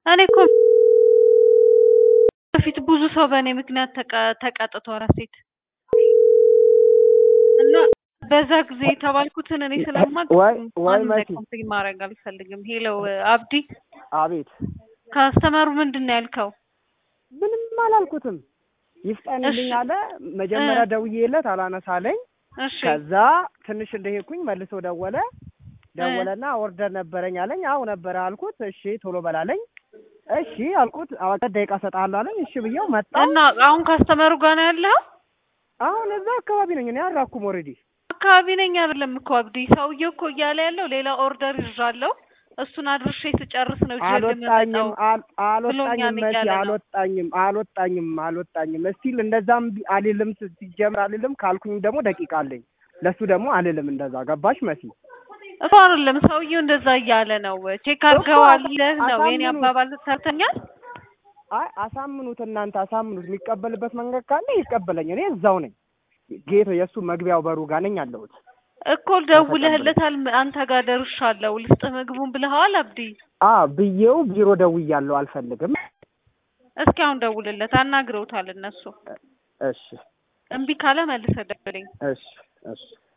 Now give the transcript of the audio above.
እኔ እኮ በፊት ብዙ ሰው በእኔ ምክንያት ተቀ- ተቀጥቷል ሴት እና በዛ ጊዜ የተባልኩትን እኔ ስለማቅ ወይ ወይ ማንም ላይ መሲ ኮምፕሌን ማድረግ አልፈልግም። ሄሎ አብዲ አቤት ካስተመሩ ምንድን ነው ያልከው? ምንም አላልኩትም። ይፍጠንልኝ እሺ። አለ። መጀመሪያ እ። ደውዬለት አላነሳለኝ። እሺ ከዛ ትንሽ እንደሄድኩኝ መልሶ ደወለ። ደወለና ኦርደር ነበረኝ አለኝ። አው ነበረ አልኩት። እሺ ቶሎ በላለኝ። እሺ አልኩት። አራት ደቂቃ እሰጥሃለሁ አለኝ። እሺ ብዬው መጣ። እና አሁን ካስተመሩ ጋር ነው ያለው? አሁን እዛ አካባቢ ነኝ እኔ አልራኩም። ኦልሬዲ አካባቢ ነኝ አይደለም እኮ አብዲ። ሰውዬው እኮ እያለ ያለው ሌላ ኦርደር ይዣለሁ እሱን አድርሼ ስጨርስ ነው ይዤ አልወጣኝም የምመጣው። አል- አልወጣኝም ብሎኛል መሲ እያለ ነው። አልወጣኝም አልወጣኝም አልወጣኝም። እስቲል እንደዛም ቢ- አልልም ስ- ሲጀምር አልልም ካልኩኝ ደግሞ ደቂቃ አለኝ። ለሱ ደግሞ አልልም እንደዛ ገባሽ መሲ? እኮ አይደለም ሰውዬው እንደዛ እያለ ነው። ቼክ አድርገዋል ይለህ ነው የኔ አሳምኑት። አባባል ሰርተኛል። አይ አሳምኑት፣ እናንተ አሳምኑት። የሚቀበልበት መንገድ ካለ ይቀበለኝ። እኔ እዛው ነኝ። ጌቶ የእሱ መግቢያው በሩ ጋር ነኝ ያለሁት። እኮ ደውለህለታል። አንተ ጋር ደርሻለሁ ልስጥህ ምግቡን ብለኸዋል አብዲ። አ ብዬው ቢሮ ደውያለሁ። አልፈልግም። እስኪ አሁን ደውልለት፣ አናግረውታል እነሱ። እሺ እምቢ ካለ መልሰህ ደውለኝ። እሺ እሺ